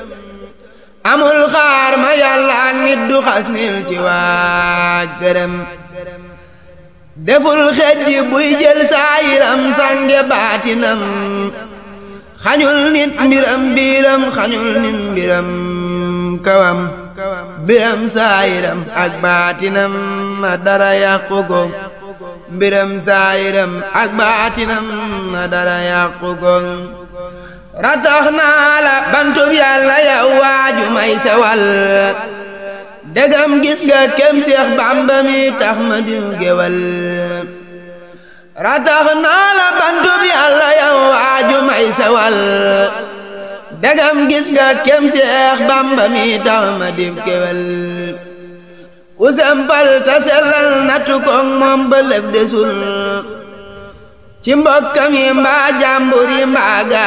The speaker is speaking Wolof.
amul xaar ma yàlla ak nit du xas nil ci waa gërëm deful xejj buy jël saayiram sànge baatinam xañul nit mbiram biiram xañul nit mbiram kawam mbiram saayiram ak baatinam ma dara yàqu ko mbiram saayiram ak baatinam ma dara yàqu ko ratax naa la bantub yàlla yow waaju may sewal degam gis nga kem seex bàmba mi tax ma diw gewal ratax naa la bantub yàlla yow waaju may sewal degam gis nga kem seex bàmba mi tax ma diw gewal ku sempal ta sellal nattu koŋ moom ba lëf desul ci mbokkam yi mbaa jàmbur yi mbaa